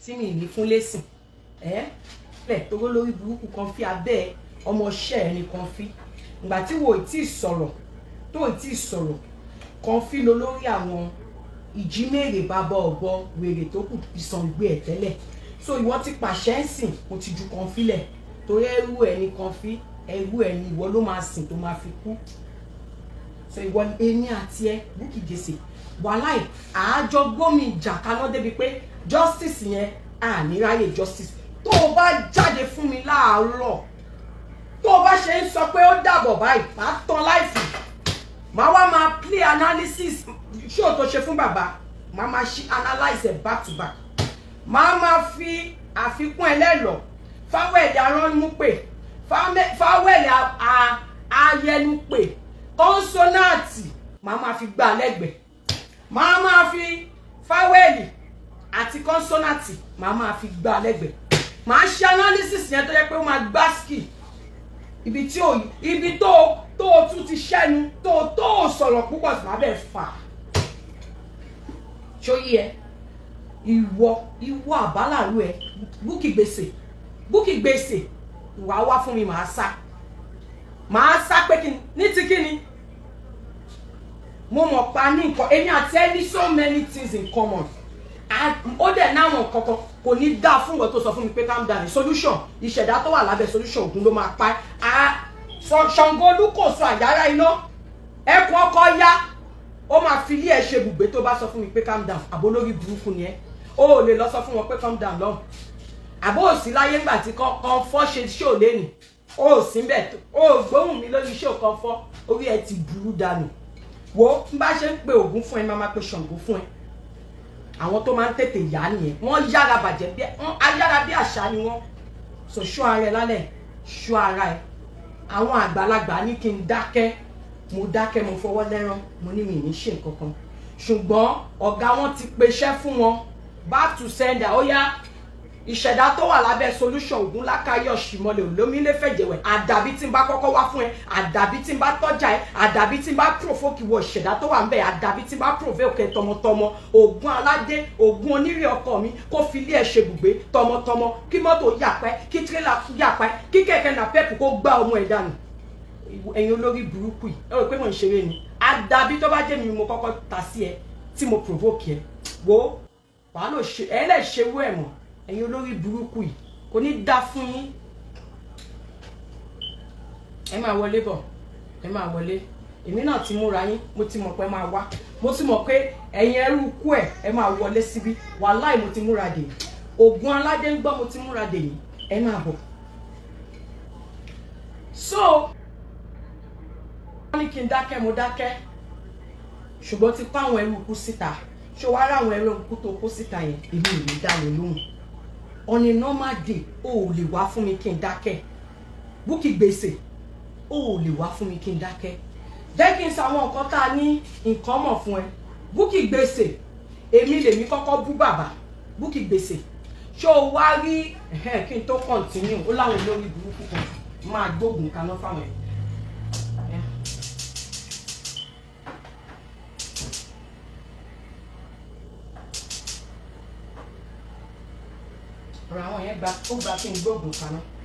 tí mi ní fún lẹ́sìn ẹ́ lẹ̀ tó lórí burúkú kan fi abẹ́ ọmọọṣẹ́ ẹni kan fi ìgbà tí wo ì tí ì sọ̀rọ̀ tó ì tí ì sọ̀rọ̀ kan fi lo lórí àwọn ìjímèrè bàbá ọ̀bọ wèrè tó kù ìsàn gbé ẹ̀ tẹ́lẹ̀ so ìwọ ti pàṣẹ ń sìn mo ti ju kan filẹ̀ torí ẹrú ẹni kan fi ẹrú ẹni ìwọ ló máa sìn tó máa fi kú so ìwọ ẹni àti ẹ Bukky Jesse wàhálà ẹ àájọ gbómi ìjà kaná débi pé justice yẹn àníráyè justice tó o bá jáde fún mi láàárọ̀ tó o bá ṣe ń sọ pé ó dàbọ̀ báyìí máa tán láìfù máa wá máa play analysis ṣé o tó ṣe fún bàbá máa máa ṣe analyse ẹ̀ back to back máa máa fi àfikún ẹlẹ́lọ̀ fáwẹ̀lì aránmúpè fáwẹ̀lì ayẹnupè kọ́nsọ́nàtì máa máa fi gbà lẹ́gbẹ̀ẹ́ máa máa fi fáwẹ̀lì àti kọ́nsọ́nàtì máa máa fi gbà lẹ́gbẹ̀ẹ́ máa ṣe analysis yẹn tó yẹ pé ó máa gbá ski ibi tí o ibi tó tó o tún ti ṣẹ́nu tó o tó o sọ̀rọ̀ púpọ̀ sí máa bẹ̀ fà ṣóyí ẹ ìwọ ìwọ àbálàrú ẹ Bukky Gbèsè Bukky Gbèsè ìwà wá fún mi màá sá màá sá pé kí ní ti kí ni mo mọ̀ pa ní nǹkan èmi àti ẹ ní so many things in common ó dẹ̀ náwọn kankan kò ní dá fún ìwọ tó sọ fún mi pé calm down solution ìṣẹ̀dá tó wà lábẹ́ solution ògùn ló máa pa á Ṣàngó olúkòso àyàrá iná ẹkùn ọkọ yá ó máa fi ilé ẹ ṣe ibùgbé tó bá sọ fún mi pé calm down àbó lórí burúkú ni ẹ ó ò lè lọ sọ fún wọn pé calm down lọ́hùn àbó òsì láyé ńgbà tí kan fọ́ ṣe ṣó lẹ́nu ó ò sí bẹ́ẹ̀ ó ò gbóhùn mi lórí ṣó kan fọ́ orí ẹ ti burú dànù wo n bá ṣe ń pe ògún fún ẹ máa máa pe Ṣàngó fún ẹ àwọn tó máa ń tètè yá nìyẹn wọ́n yára bàjẹ́ bí wọ́n ayára bí àṣà ni wọ́n sọ ṣọ́ ara ẹ lálẹ́ ṣọ́ ara ẹ àwọn àgbàlagbà ní kí n dákẹ́ mo dákẹ́ mo fọwọ́ lẹ́rán mo ní mi ní ṣe nǹkan kan ṣùgbọ́n ọ̀gá wọn ti peṣẹ́ fún wọn back to sender ó yá ìṣẹ̀dá tó wà lábẹ́ solution ògùn lákàyọ̀ ṣìmọ́lẹ̀ olómìnira fẹ̀jẹ̀wẹ̀ àdàbí tí n bá kọ́kọ́ wá fún ẹ àdàbí tí n bá tọ́jà ẹ àdàbí tí n bá provoke wọ ìṣẹ̀dá tó wà ń bẹ̀ àdàbí tí n bá provoke ẹ tọmọtọmọ ògùn aládé ògùn onírè ọkọ mi kó fi ilé ẹ ṣe bùgbé tọmọtọmọ kí mọ́tò yàpẹ́ kí tírélà yàpẹ́ kí kẹ̀kẹ́ nà pẹ́ẹ̀pù kó gbá ọmọ ẹ̀ dànù ẹ̀yin olórí burúkú yìí ẹ rò pé mò ń ṣeré ni àdàbí tó bá jẹ́ mi mo kọ́kọ́ ta sí ẹ tí mo provoke ẹ wo wàá lò ṣe ẹ lè ṣe wú ẹ̀ mọ́ ẹ̀yin olórí burúkú yìí kò ní dá fún yín ẹ máa wọlé bọ̀ ẹ máa wọlé èmi náà ti múra yín mo ti mọ̀ pé ẹ máa wá mo ti mọ̀ pé ẹ̀yin ẹrú kú ẹ̀ ẹ máa wọlé síbí wàláì mo ti múra dè ògùn aládé ń gbọ́ mo ti múra dè yín ẹ máa bọ̀ so wọ́n ní kí n dákẹ́ mo dákẹ́ ṣùgbọ́n ti kó àwọn ẹrú kú síta ṣé wàá ráwọn ẹrú kú tó kó síta yẹn èmi ò ní dá wọn lóhùn on a normal day o ò lè wá fún mi kí n dákẹ́ Bukky Gbèsè o ò lè wá fún mi kí n dákẹ́ jẹ́ kí n sọ àwọn nǹkan tá a ní nǹkan mọ̀ fún ẹ Bukky Gbèsè èmi lèmi kọ́kọ́ bú bàbá Bukky Gbèsè ṣé o wá rí kí n tó continue ó láwọn olórí burúkú kan máa gbógun kaná fáwọn ẹ̀. ọ̀rọ̀ àwọn yẹn gba ó gba kí n gbógun kaná.